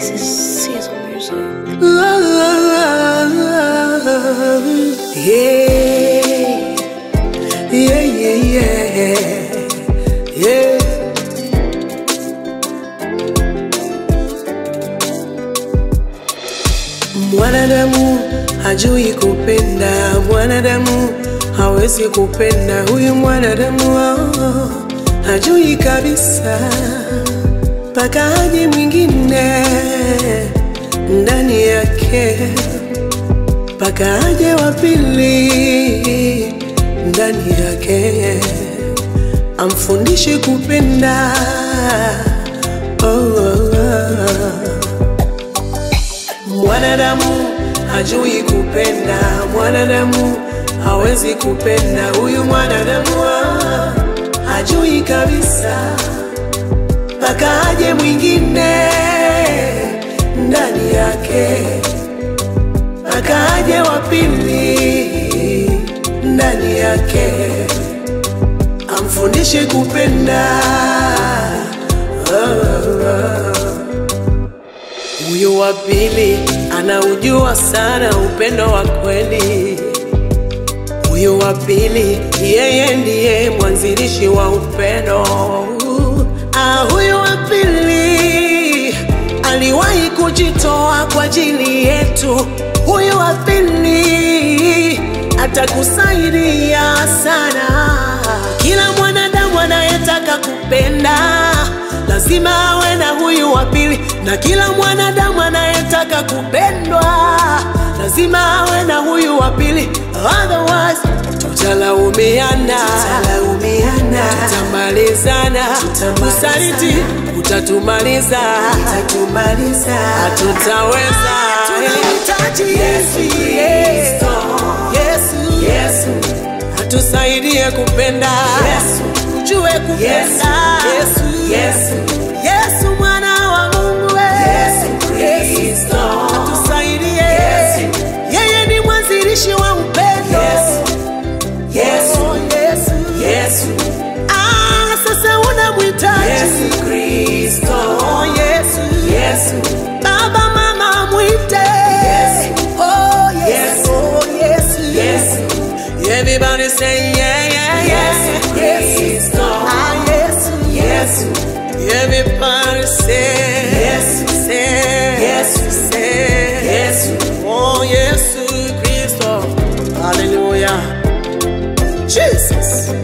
This is Caesar music. Yeah, yeah, yeah, yeah, yeah. Mwanadamu hajui kupenda, mwanadamu hawezi kupenda. Huyu mwanadamu oh, hajui kabisa, mpaka aje mwingine ndani yake, mpaka aje wa pili ndani yake, amfundishe kupenda oh, oh, oh. Mwanadamu hajui kupenda, mwanadamu hawezi kupenda. Huyu mwanadamu ah, hajui kabisa, mpaka aje mwingine ndani yake, mpaka aje wa pili ndani yake, amfundishe kupenda oh, oh. Huyu wa pili anaujua sana upendo wa kweli. Huyu wa pili yeye ndiye mwanzilishi wa upendo. Ah, huyu wa pili aliwahi kujitoa kwa ajili yetu. Huyu wa pili atakusaidia sana. Kila mwanadamu anayetaka kupenda lazima awe na huyu wa pili, na kila mwanadamu anayetaka kupendwa lazima awe na huyu wa pili, otherwise tutalaumiana, tutalaumiana, tutamalizana, usaliti utatumaliza, utatumaliza, hatutaweza. Tunahitaji Yesu, Yesu, Yesu, Yesu atusaidie kupenda Yesu, ujue kupenda Yesu, Yesu, Yesu mwana wa Mungu we. Yesu Kristo atusaidie Yesu, yeye ni mwanzilishi wa upendo Yesu, Yesu, Yesu, Yesu. Ah, sasa unamhitaji Yesu Kristo oh, Yesu, Yesu. Baba mama mwite Yesu, oh, Yesu, oh, Yesu, Yesu. Everybody say yeah, yeah, yeah. Yes, ah, yes, yes. Everybody say yes, say yes, say yes. Oh, yes, Christo. Hallelujah. Jesus.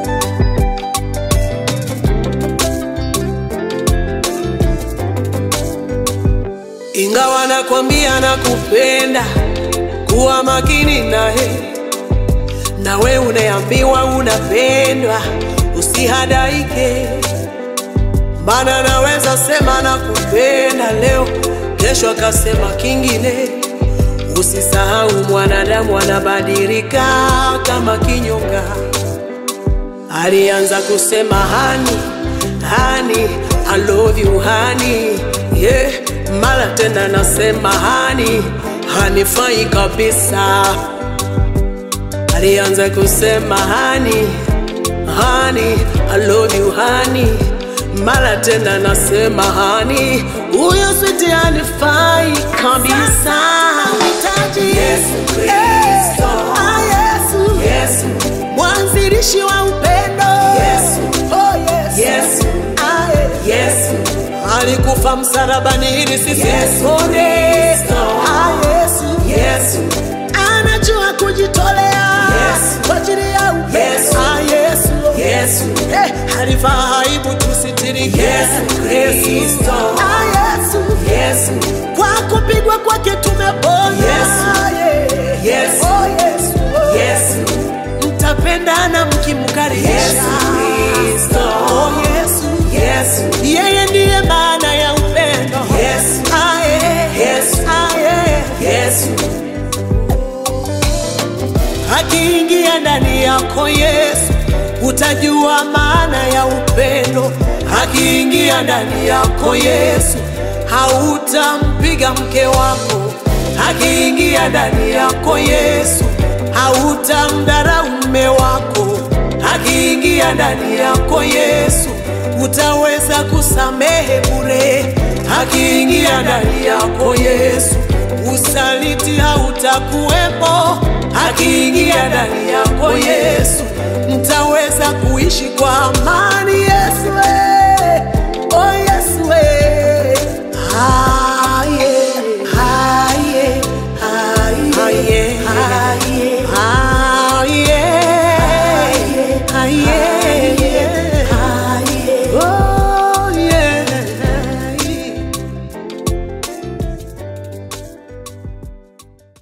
Ingawa nakwambia nakupenda, kuwa makini naye nawe unaambiwa unapendwa, usihadaike, maana naweza sema nakupenda leo, kesho akasema kingine. Usisahau mwanadamu anabadilika kama kinyonga. Alianza kusema hani hani, I love you hani, yeah. Mara tena nasema hani, hanifai kabisa alianza kusema hani hani, I love you hani, mara tena nasema hani, huyo switi hanifai kabisa. Nahitaji Yesu Kristo. Eh, ah, Yesu. Yesu, mwanzilishi wa upendo Yesu. oh, Yesu. Yesu. Ah, eh. Yesu, alikufa msalabani ili sisi Yesu tupone. Kristo. Ah, Yesu. Yesu, anajua kujitolea Yesu. kwa ajili ya upendo. Yesu. Ah, Yesu. Yesu, Eh, alivaa aibu tusitirike. Yesu Kristo. Ah, Yesu. Yesu, Kwa kupigwa kwake tumepona. Yesu. Yeah. Yesu. Oh, Yesu. Oh. Yesu, Mtapendana mkimkaribisha. Yesu Kristo. Oh, Yesu. Yesu, Yeye ndiye maana ya upendo. Yesu. Ah, yeah. Yesu. Ah, yeah. Yesu, akiingia ndani yako Yesu, utajua maana ya upendo. Akiingia ndani yako Yesu, hautampiga mke wako. Akiingia ndani yako Yesu, hautamdharau mume wako. Akiingia ndani yako Yesu, utaweza kusamehe bure. akiingia ndani yako Yesu, usaliti hautakuwepo. Akiingia ndani yako Yesu, mtaweza kuishi kwa amani. Yesu